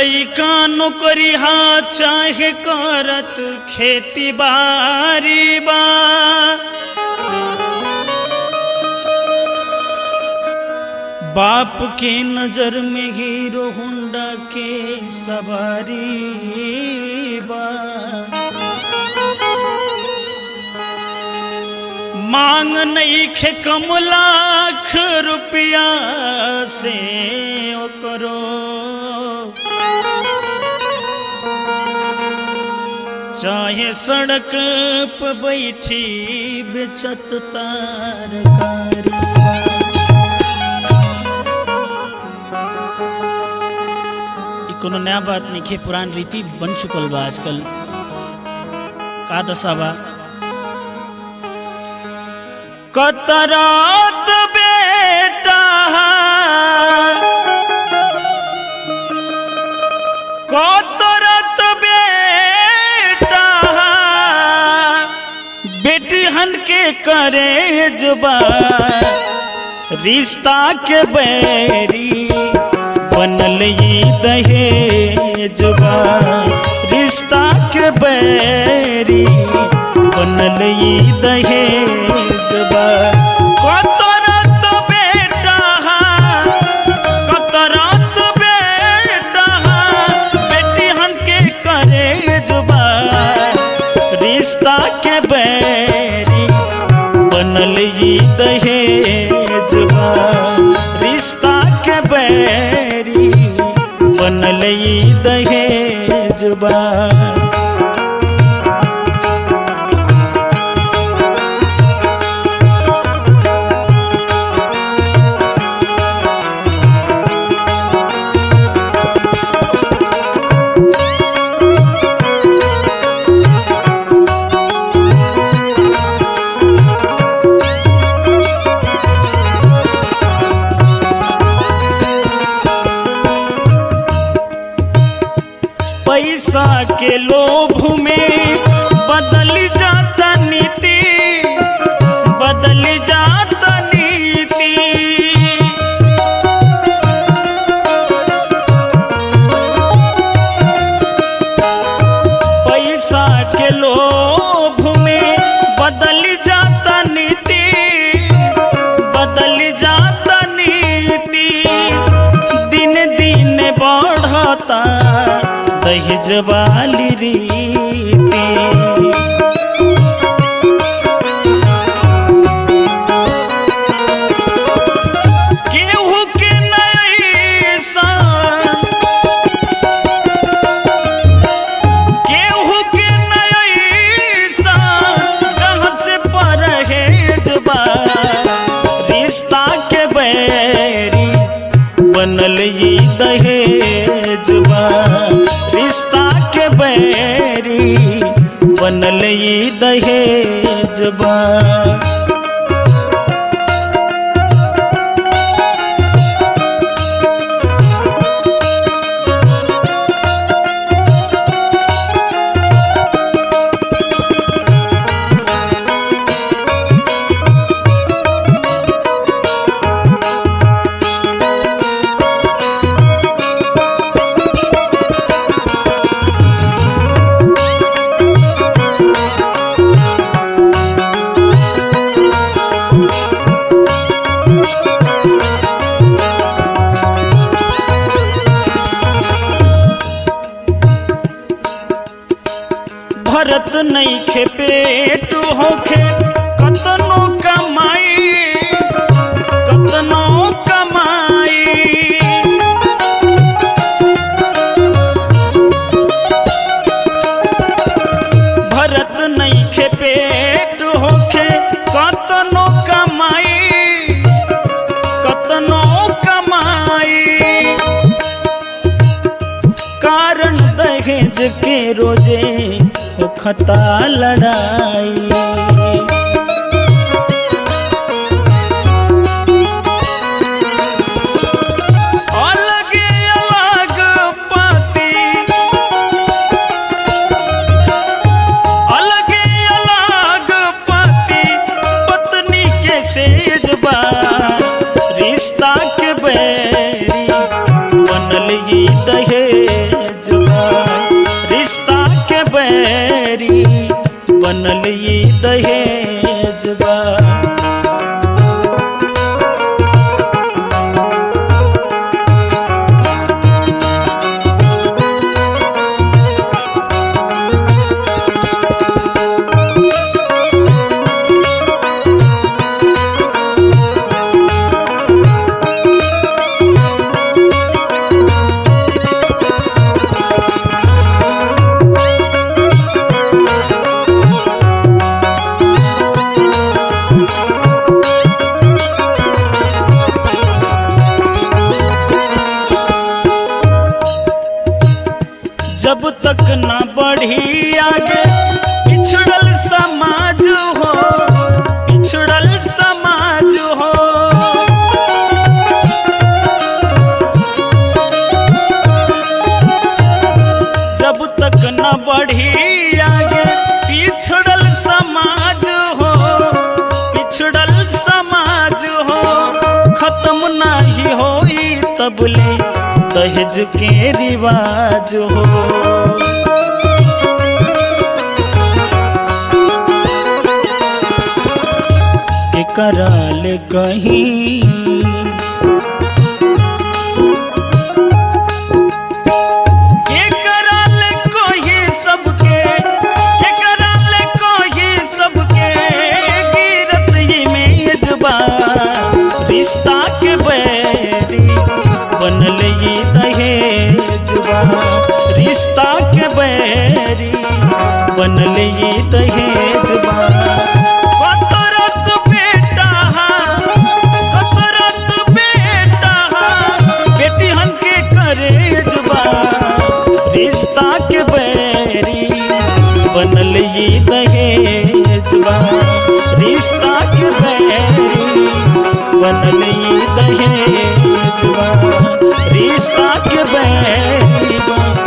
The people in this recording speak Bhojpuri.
लइका नौकरी हा चाहे करत खेती बारी बा बाप के नजर में हीरो होंडा के सवारी बा मांग नहीं खे कम लाख रुपया से ओ करो चाहे सड़क पे बैठी बेचत तारकारी ई कोनो नया बात नहीं खे पुरान रीति बन चुकल बा आजकल का दशा बा कतरात बेटा कतरत बेटा बेटी हन के करे जुबा रिश्ता के बैरी बनल ई दहेजबा रिश्ता के बैरी बनल ई दहेजबा कतरत बेटा कतरत बेटा बेटी हन के करे जुबा रिश्ता के बैरी बनल ई दहेजबा रिश्ता के बैरी बनल ई दहेजबा पैसा के लोभ में बदल जाता नीति बदल जाता नीति पैसा के लोभ में बदल जाता नीति बदल जाता नीति दिन दिन बढ़ता दहेज वाली रीति केहू के नहीं सान केहू के नहीं सान जहाँ से परहेज बा रिश्ता के बैरी बनल ई दहेजबा रिश्ता के बैरी बनल ई दहेजबा भरत नहीं खे पेट होखे कतनो कमाई कतनो कमाई भरत नहीं खे पेट होखे कतनो कमाई कतनो कमाई कारण दहेज के रोजे होखता लड़ाई अलगे अलग पति अलगे अलग पति पत्नी के सेजबा रिश्ता के बैरी बनल ये दहेजबा रिश्ता के बैरी बनल ये दहेजबा जब तक न बढ़ी आगे पिछड़ल समाज हो पिछड़ल समाज हो जब तक न बढ़ी आगे पिछड़ल समाज हो पिछड़ल समाज हो खत्म नाही होई तबले दहेज के रिवाज हो के कराल कहीं के कराल कोई सबके के कराल कोई सबके गिरत ये मेजबा रिश्ता के बैरी बनल ये दहेजबा रिश्ता के बैरी बनल ये दहेजबा कतरत बेटा कतरत बेटा बेटी हमके करेजबा रिश्ता के बैरी बनल ये दहेजबा रिश्ता के बैरी बनल ये दहेजबा रिश्ता के बैरी